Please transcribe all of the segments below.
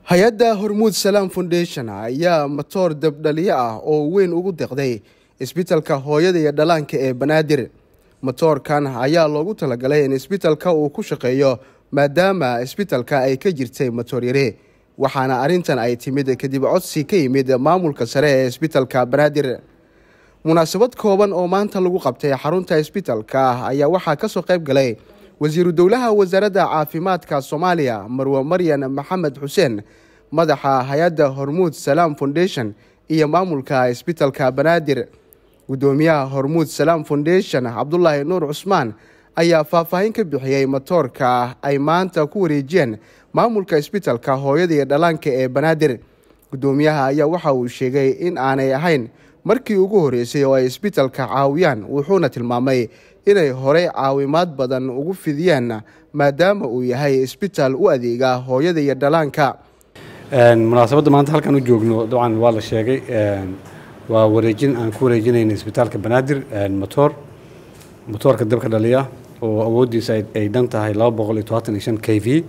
hay-adda hormuud salaam foundation ayaa matoor dabdhaliyo ah oo weyn ugu deqday isbitalka hooyada iyo dhallaanka ee banaadir matoorkan ayaa loogu talagalay in isbitalka uu ku shaqeeyo maadaama isbitalka ay ka jirtay matoor yare waxaana arrintan ay timid kadib codsi ka yimid maamulka sare ee isbitalka banaadir munaasabad kooban oo maanta lagu qabtay xarunta isbitalka ayaa waxaa kasoo qayb galay wasiiru dowlaha wasaaradda caafimaadka soomaaliya marwe maryan maxamed xuseen madaxa hay-adda hormuud salaam foundation iyo maamulka isbitalka banaadir guddoomiyaha hormuud salaam foundation cabdulaahi nuur cusmaan ayaa faahfaahin ka bixiyey matoorka ay maanta ku wareejiyeen maamulka isbitalka hooyada iyo dhallaanka ee banaadir guddoomiyaha ayaa waxa uu sheegay in aanay ahayn markii ugu horreysay oo ay isbitalka caawiyaan wuxuuna tilmaamay inay horey caawimaad badan ugu fidiyeen maadaama uu yahay isbitaal u adeega hooyada iyo dhallaanka munaasabadda maanta halkan u joogno dabcan waa la sheegay waa wareejin aan ku wareejinayna isbitaalka banaadir motoor motoorka dabka dhaliya oo awooddiisa ay dhan tahay laba boqol iyo todobaatan iyo shan k v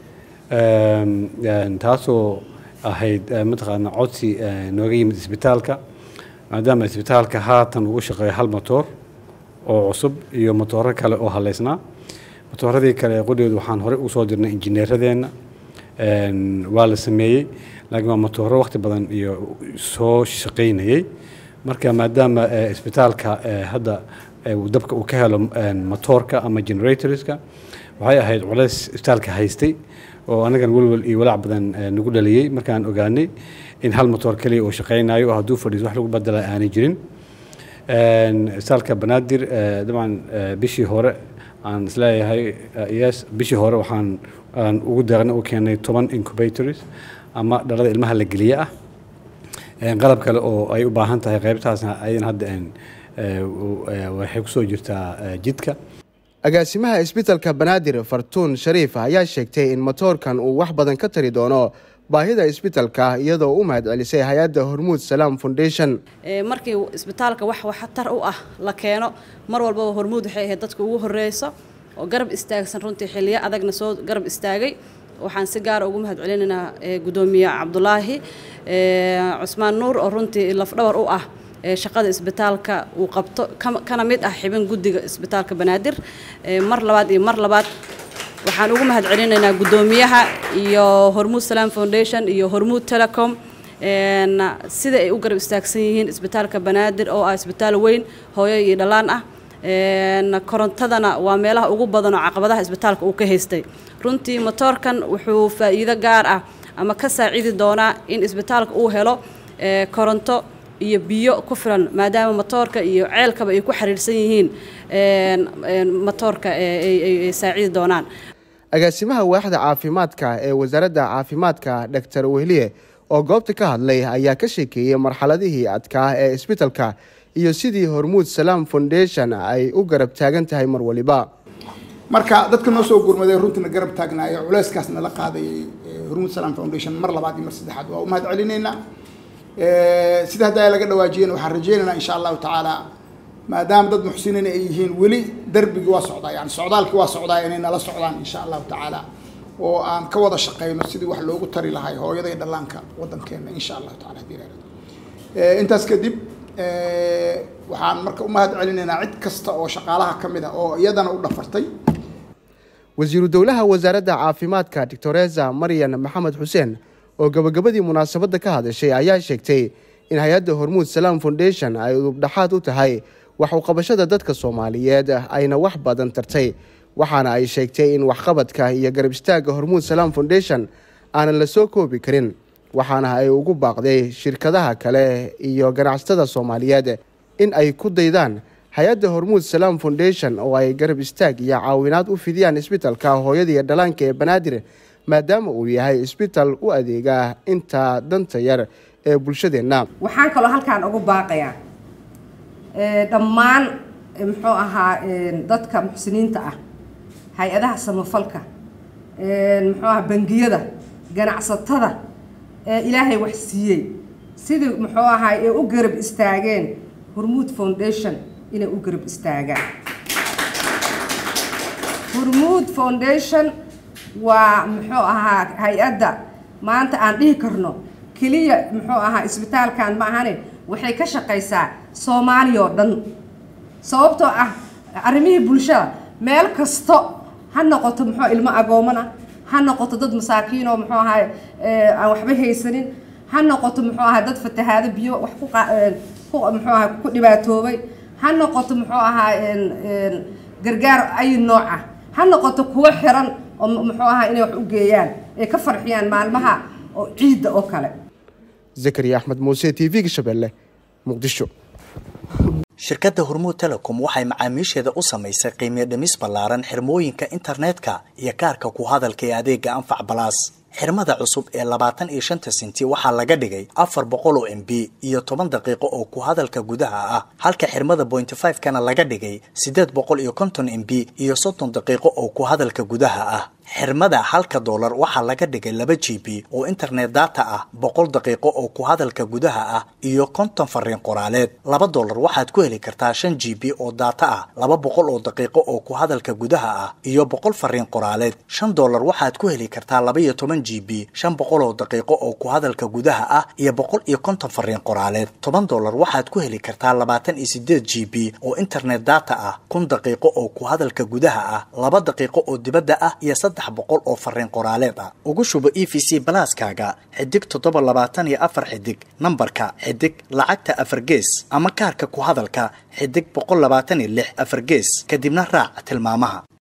taasoo ahayd mataqaana codsi nooga yimid isbitaalka maadaama isbitaalka haatan ugu shaqeeyo hal motoor oo cusub iyo motooro kale oo haleysnaa motooradii kale qudheedu waxaan horey usoo dirnay injineeradeenna waa la sameeyey laakiin waa motooro waqti badan iyo soo shaqaynayey marka maadaama isbitaalka hadda dabka uu ka helo motoorka ama generatorska waxay ahayd culays isbitaalka haystay oo anagan welwel iyo walaac badan nagu dhaliyey markaan ogaanay in hal motoor keliya uu shaqaynayo oo hadduu fadhiiso wax lagu badela aanay jirin isbitaalka banaadir dabcan bishii hore aan isleeyahay yes bishii hore waxaan aan ugu deeqna u keenay toban incubators ama dhalada ilmaha la geliye ah qalab kale oo ay u baahan tahay qaybtaasna ayadan hadda waxay kusoo jirtaa jidka agaasimaha isbitalka banaadir fartuun shariif ayaa sheegtay in matoorkan uu wax badan ka tari doono baahida isbitalka iyadoo u mahad celisay hay-adda hormuud salaam foundation markii isbitaalka wax waxtar u ah la keeno mar walbaba hormuud waxay ahayd dadka ugu horeyso oo garab istaagsan runtii xiliyo adagna soo garab istaagay waxaan si gaara ugu mahad celinaynaa guddoomiye cabdulaahi cusmaan nuur oo runtii lafdhabar u ah shaqada isbitaalka uu qabto kana mid ah xibin guddiga isbitaalka banaadir mar labaad iyo mar labaad waxaan ugu mahad celinaynaa guddoomiyaha iyo hormuud salaam foundation iyo hormuud telecom sida ay u garab istaagsan yihiin isbitaalka banaadir oo ah isbitaal weyn hooyo iyo dhallaan ah korontadana waa meelaha ugu badan oo caqabadaha isbitaalka uu ka haystay runtii motoorkan wuxuu faa'iido gaar ah ama ka saacidi doonaa in isbitaalka uu helo koronto iyo biyo ku filan maadaama motoorka iyo ceelkaba ay ku xiriirsan yihiin motoorka ay saacidi doonaan agaasimaha waaxda caafimaadka ee wasaaradda caafimaadka doctor wehliye oo goobta ka hadlay ayaa ka sheekeeyey marxaladihii adkaa ee isbitalka iyo sidii hormuud salaam foundation ay u garab taagan tahay mar waliba marka dadka noo soo gurmaday runtiina garab taagnaayo culeyskaas nala qaadayay hormuud salaam foundation mar labaad iyo mar saddexaad waa u mahad celinaynaa sida hadda laga dhawaajiyeen waxaan rajeynaynaa insha allahu tacaala maadaama dad muxsiniin ay yihiin weli darbigii waa socdaa yani socdaalkii waa socdaa inay nala socdaan insha allahu tacaala oo aan ka wada shaqeyno sidii wax loogu tari lahay hooyada iyo dhallaanka waddankeena insha allahu taala hadii la intaas kadib waxaan marka u mahad celinaynaa cid kasta oo shaqaalaha ka mid ah oo iyadana u dhafartay wasiiru dowlaha wasaaradda caafimaadka doctoresa maryan maxamed xuseen oo gabagabadii munaasabadda ka hadashay ayaa sheegtay in hay-adda hormuud salaam foundation ay udubdhaxaad u tahay wax uqabashada dadka soomaaliyeed ayna wax badan tartay waxaana ay sheegtay in waxqabadka iyo garab istaagga hormuud salaam foundation aanan la soo koobi karin waxaana ay ugu baaqday shirkadaha kale iyo ganacsatada soomaaliyeed in ay ku daydaan hay-adda hormuud salaam foundation oo ay garab istaag iyo caawinaad u fidiyaan isbitalka hooyada iyo dhallaanka ee banaadir maadaama uu yahay isbitaal u adeega inta danta yar ee bulshadeenna waxaan kaloo halkaan ugu baaqayaa dhammaan muxuu ahaa dadka muxsiniinta ah hay-adaha samafalka muxuu ahaa bangiyada ganacsatada ee ilaahay wax siiyey sidii muxuu ahaa ee u garab istaageen hormuud foundation inay u garab istaagaan hormuud foundation waa muxuu ahaa hay-adda maanta aan dhihi karno keliya muxuu ahaa isbitaalkan ma ahane waxay ka shaqaysaa soomaaliya oo dhan sababtoo ah arrimihii bulshada meel kasto ha noqoto muxuu ilmo agoomana ha noqoto dad masaakiin oo muxuu ahaa aan waxba haysanin ha noqoto muxuu ahaa dad fatahaado biyo wax ku ku muxuu ahaa ku dhibaatoobay ha noqoto muxuu ahaa gargaar ay nooca ha noqoto kuwo xiran oo muxuu ahaa inay wax u geeyaan ay ka farxiyaan maalmaha oo ciidda oo kale zakariya axmed muuse t v-ga shabeelle muqdisho shirkadda hormuud telecom waxay macaamiisheeda u samaysay qiimiyo dhimis ballaaran xirmooyinka internetka iyo kaarka ku hadalka ee adeega anfac balaas xirmada cusub ee labaatan iyo shanta senti waxaa laga dhigay afar boqol oo m b iyo toban daqiiqo oo ku hadalka gudaha ah halka xirmada bointy five kana laga dhigay siddeed boqol iyo konton m b iyo soddon daqiiqo oo ku hadalka gudaha ah xirmada halka doolar waxaa laga dhigay laba g b oo internet data ah boqol daqiiqo oo ku hadalka gudaha ah iyo konton fariin qoraaleed laba doolar waxaad ku heli kartaa shan g b oo data ah laba boqol oo daqiiqo oo ku hadalka gudaha ah iyo boqol fariin qoraaleed shan doolar waxaad ku heli kartaa laba iyo toban g b shan boqol oo daqiiqo oo ku hadalka gudaha ah iyo boqol iyo konton fariin qoraaleed toban doolar waxaad ku heli kartaa labaatan iyo sideed g b oo internet data ah kun daqiiqo oo ku hadalka gudaha ah laba daqiiqo oo dibadda ah iyo saddex boqol oo fariin qoraaleed ah ugu shubo e v c balaaskaaga xidig toddoba labaatan iyo afar xidig nambarka xidig lacagta afar gees ama kaarka ku hadalka xidig boqol labaatan iyo lix afar gees kadibna raac tilmaamaha